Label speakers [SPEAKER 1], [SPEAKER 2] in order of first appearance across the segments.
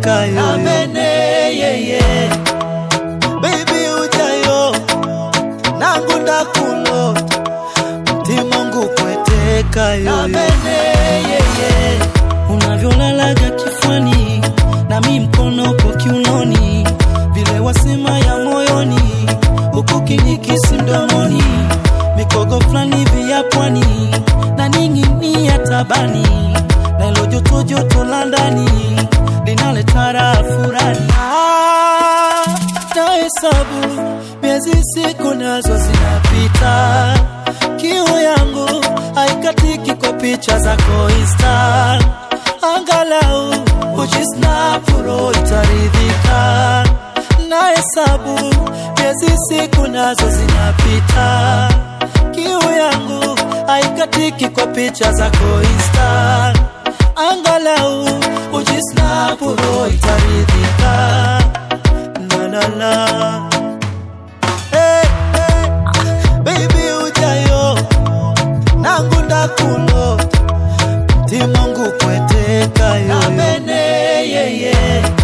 [SPEAKER 1] kweteka yo
[SPEAKER 2] Amene yeye
[SPEAKER 1] baby ujayo nangu ndakulota mtima ngu kweteka yo
[SPEAKER 2] Amene yeye
[SPEAKER 1] unavyolalaga kifwani nami mkono upo kiunoni vile wasema ya moyoni huku kinikisi mdomoni mikogo fulani vya pwani na ning'inia tabani na ilo joto joto la ndani linaleta raha furani Ah, na hesabu miezi siku nazo zinapita kiu yangu haikatiki kwa picha zako insta angalau ujisnapuro itaridhika na hesabu miezi siku nazo zinapita kiu yangu haikatiki kwa picha zako insta angalau ujisnapuro itaridhika la la la hey, hey. baby ujayo nangu ndakulota mtima ngu kweteka yo
[SPEAKER 2] Amene yeye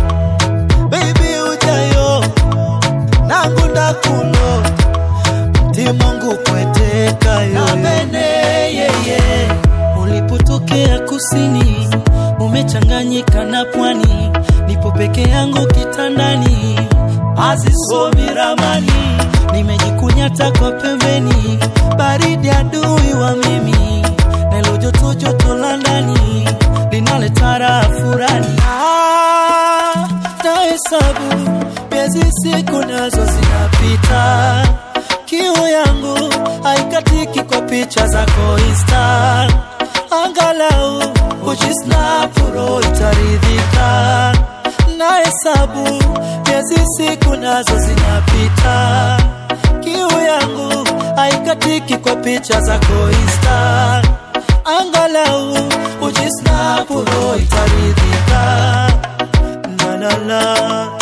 [SPEAKER 1] baby ujayo nangu ndakulota mtima ngu kweteka yo
[SPEAKER 2] Amene yeye
[SPEAKER 1] ulipotokea kusini umechanganyika na pwani nipo peke yangu kitandani hazisomi ramani nimejikunyata kwa pembeni baridi adui wa mimi na ilo joto joto la ndani linaleta raha furani Ah, na hesabu miezi siku nazo zinapita kiu yangu haikatiki kwa picha zako insta angalau ujisnapuro itaridhika na hesabu miezi siku nazo zinapita kiu yangu haikatiki kwa picha zako insta angalau ujisnapuro itaridhika la la la